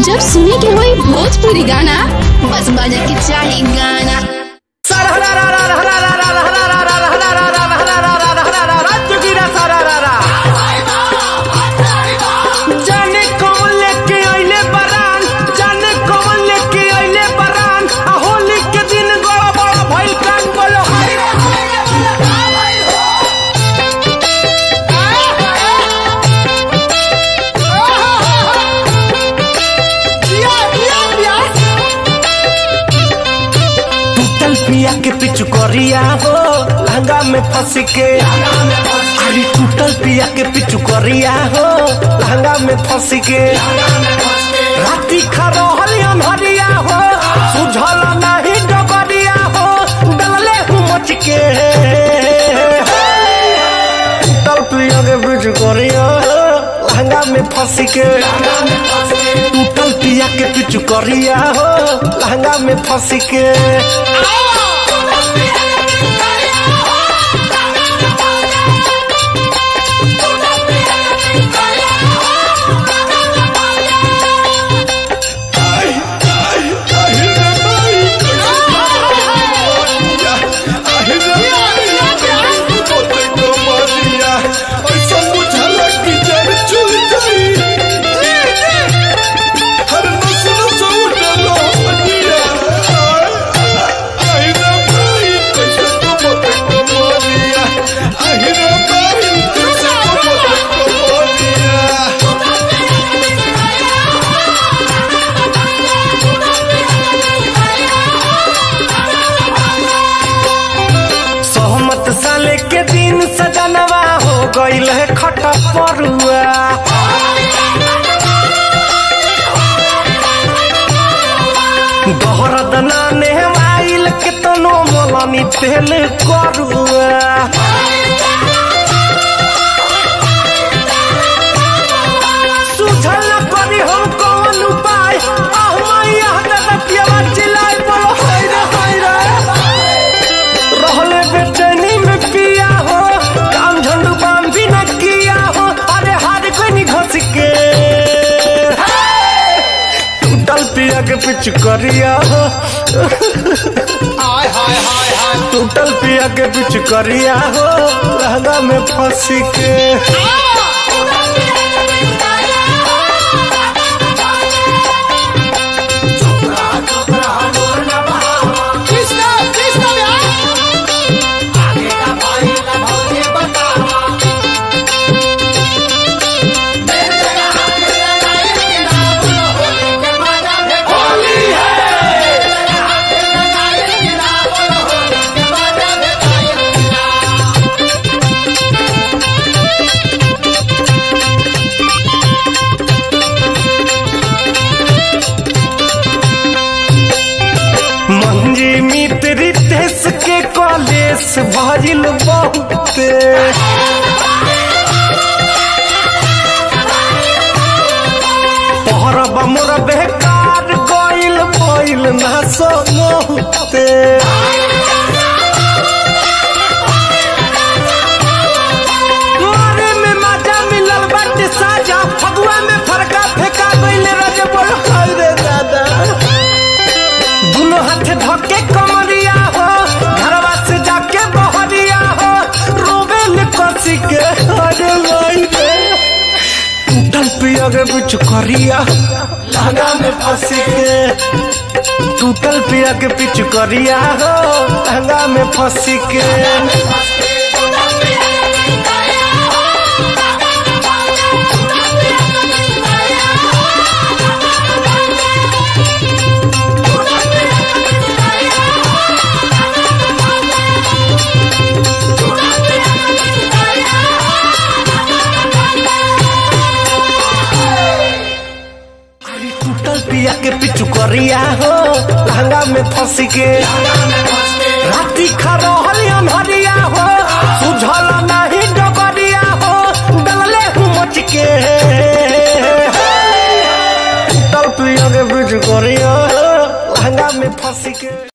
जब सुने के होई भोजपुरी गाना बस बजे के चाही गाना जाने कौन लेके अइले बरान जाने कौन लेके अइले बरान आ होली के दिन बड़ा बड़ा भइल कान बोलो हाय रे हाय रे बोलो का भइल हो टूटल पिया के पिछु करिया हो लहंगा में फंस के अरे टूटल पिया के पिछु करिया हो लहंगा में फंस के राती खरोहल अनहरिया हो सुझल नहीं डबरिया हो डलले हूँ मच के टूटल पिया के पिछु करिया हो लहंगा में फंस के टूटल पिया के पिछु करिया हो लहंगा में फंस के सहमत साले के दिन सजनवा हो गईल है खटा परुआ दोहरद नाने आइल के तनो मोलनी तेल करुआ सुझल न करी हम कौन उपाय आह मैया दादा पियावा चिल्लाए बोलो हाय रे हाय रे रहले बेचैनी में पिया हो काम झंडू बाम भी न किया हो अरे हार कोई नहीं घस के टूटल पिया के पिछ करिया हो टूटल पिया के पिछ करिया हो लहंगा में फंस के मंजी मित्र रितेश के कॉलेज भजिल बहुते पहरब मोर बेकार गइल गइल ना सोते मारे में मजा मिलल बाटे साजा फगुआ में फरका फेंका गइल रज बोल हाय रे दादा दुनो हाथ धके कमरिया हो घरवा से जाके बहरिया हो रोबेल कसी के अरे भाई रे टूटल पिया के बिच करिया लहंगा में फंसी के टूटल पिया के पिच करिया हो लहंगा में फंसी के अरे टूटल पिया के पिचु करिया हो लहंगा में फंस के राती खरोहल अनहरिया हो सुझल नहीं डबरिया हो डलले हूँ मच के टूटल पिया के पिचु करिया हो लहंगा में फंस के